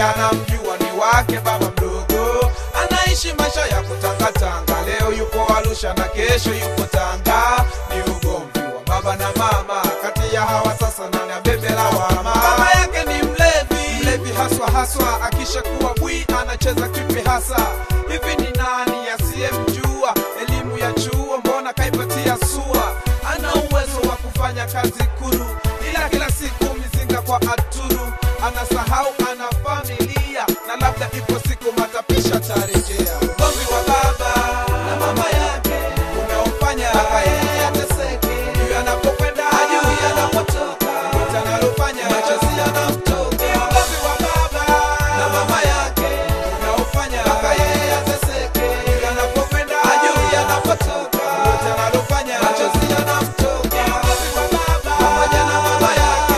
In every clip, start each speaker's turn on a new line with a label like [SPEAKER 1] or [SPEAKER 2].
[SPEAKER 1] anamjua ni wake baba mdogo anaishi maisha ya kutangatanga leo yupo arusha na kesho yupo tanga ni ugomvi wa baba na mama kati ya hawa sasa nani abebe lawama mama yake ni mlevi mlevi haswa haswa akishakuwa bwi anacheza kipi hasa hivi ni nani asiyemjua elimu ya chuo mbona kaipatia sua ana uwezo wa kufanya kazi kuru ila kila siku mizinga kwa aturu anasahau ana familia na labda ipo siku matapisha tarejea ugomvi wa baba na mama yake umeofanya mpaka yeye ateseke juu anapokwenda ajui anapotoka yote analofanya machozi yanamtoka ugomvi wa baba na mama yake umeofanya mpaka yeye ateseke juu anapokwenda ajui anapotoka yote analofanya machozi yanamtoka ugomvi wa baba pamoja na mama yake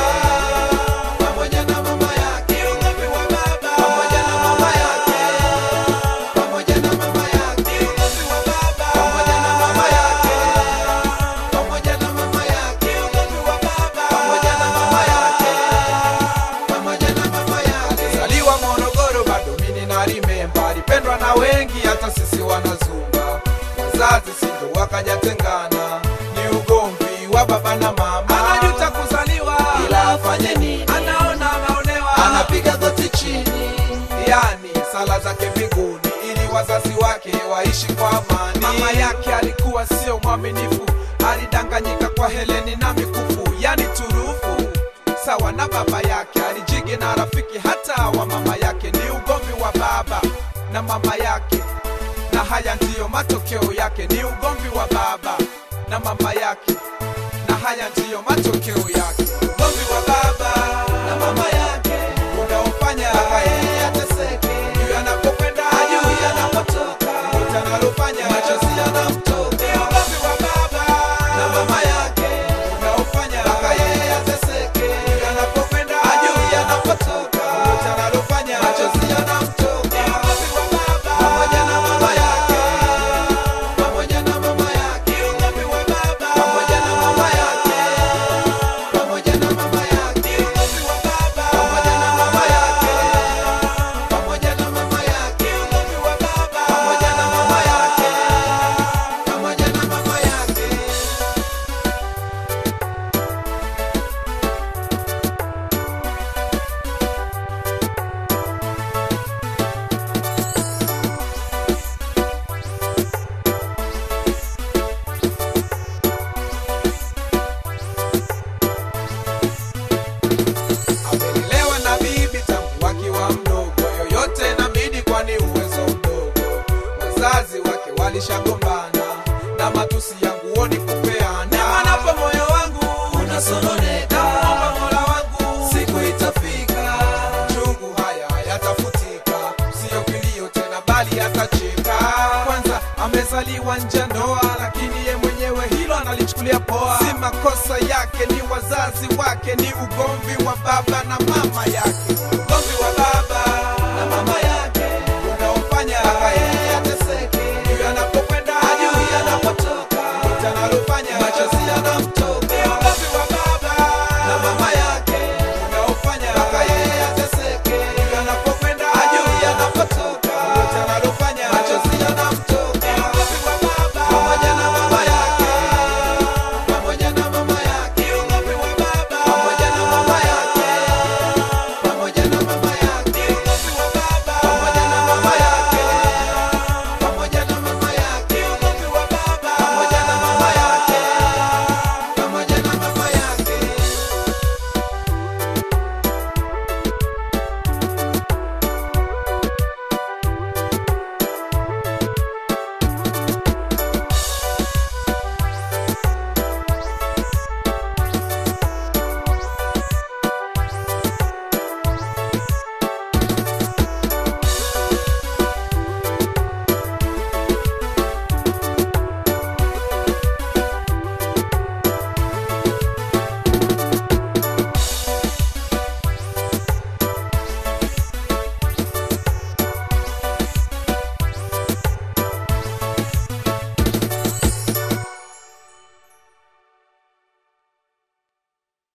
[SPEAKER 1] pamoja na mama yake ugomvi wa baba pamoja na mama yake pamoja na mama yake ugomvi wa baba pamoja na mama yake pamoja na mama yake ugomvi wa baba pamoja na mama yake pamoja na mama yake zaliwa Morogoro bado mimi na remember alipendwa na wengi hata sisi wanazumba wazazi sindo wakajatengana ni ugomvi wa baba na mama anajuta kuzaliwa ila afanye nini anaona anaonewa anapiga goti chini yani sala zake mbinguni ili wazazi wake waishi kwa amani mama yake alikuwa sio mwaminifu alidanganyika kwa heleni na mikufu yani turufu sawa na baba yake alijigi na rafiki hata wa mama yake ni ugomvi wa baba na mama yake na haya ndiyo matokeo yake ni ugomvi wa baba na mama yake na haya ndiyo matokeo yake ugomvi wa baba na mama yake unaofanya mpaka yeye ateseke juu anapokwenda ajui anapotoka yote analofanya machozi yanamtoka ugomvi wa baba na mama yake unaofanya mpaka yeye ateseke juu anapokwenda ajui anapotoka yote analofanya machozi yanamtoka ugomvi wa baba pamoja na mama yake pamoja na mama yake ugomvi wa baba pamoja na mama yake pamoja na mama yake ugomvi wa baba pamoja na mama yake pamoja na mama yake ugomvi wa baba pamoja na mama yake pamoja na mama yake amelelewa na bibi tangu wakiwa mdogo yoyote inabidi kwani uwezo mdogo wazazi wake walishagombana na matusi yangu oni kupeana manapo moyo wangu unasononeka naomba mola wangu siku itafika chungu haya hayatafutika siyo kilio tena bali atacheka kwanza amezaliwa nje ya ndoa lakini ye mwenyewe hilo analichukulia poa si makosa yake ni wazazi wake ni ugomvi wa baba na mama yake